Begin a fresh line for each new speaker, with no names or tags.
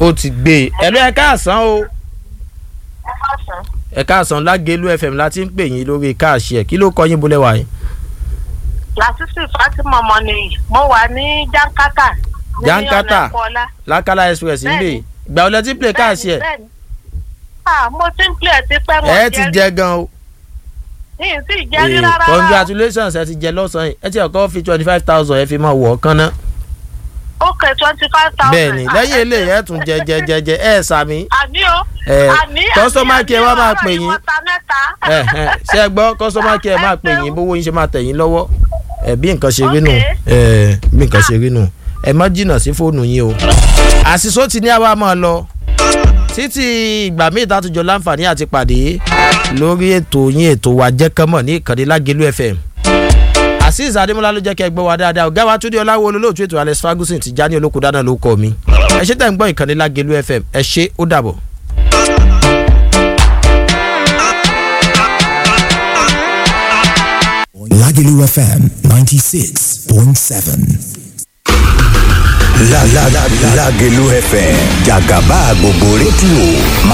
ó ti gbé e ẹ̀lú ẹ̀ káàsán o
ẹ káàsán.
ẹ̀ káàsán lágẹ̀lú fm láti ń pè yín lórí káàṣì ẹ̀ kí ló kọ yín bolẹ̀ wáyé.
làtúntì fatima mọ̀nìyí mo wà ní jankata. ní
Jankata?
ọ̀nà Ẹ̀kọ́lá.
lákàlà express ń bè
Bẹ́ẹ̀ni.
gbà ọ lẹ ti play káàṣì ẹ̀
Bẹ́ẹ̀ni, bẹ́ẹ̀ni. ah mo ti ń pilẹ̀ ti pẹ́ mo
ẹ ti jẹ gan o
ní ìsì jẹ́ rí
Eh,
rárá.
congratulations ẹ ti jẹ lọ́sàn-án yìí ẹ ti ọkọ fi twenty five thousand ẹ fi máa wọ̀ ọ́ kán ná
ok twenty five thousand.
bẹ́ẹ̀ ni lẹ́yìn eléyìí ẹ tún jẹ jẹ jẹ jẹ ẹ sàmì
àní o.
Eh,
àní
customer care wa máa pè yín.
yín. mẹ́ta.
ẹ ẹ ṣe é gbọ́ customer care máa pè yín bówó yín ṣe máa tẹ̀ yín lọ́wọ́ ẹ bí nǹkan ṣe rí nù ẹ bí nǹkan ṣe rí nù ẹ má jìnnà sí fóònù yín o àṣìṣó ti ní àwa máa lọ títí ìgbà míì tàtújọ láǹfààní àti pàdé lórí ètò yín ètò wa jẹ́kánmọ̀ ní ìkànnì lágẹ̀lú fm azeez adémọlá ló jẹ́ kẹ́ ẹ gbọ́ wa dáadáa ọ̀gá wa túndé ọláwo olólùtú ètò alex ferguson ti já ní olóko dáná ló kọ́ mi ẹ ṣe tẹ̀ ń gbọ́ ìkànnì lágẹ̀lú fm ẹ ṣe ó dàbọ̀.
Lagelu FM 96.7.
La la la Lagelu FM Jagaba gbogbo rédíò máa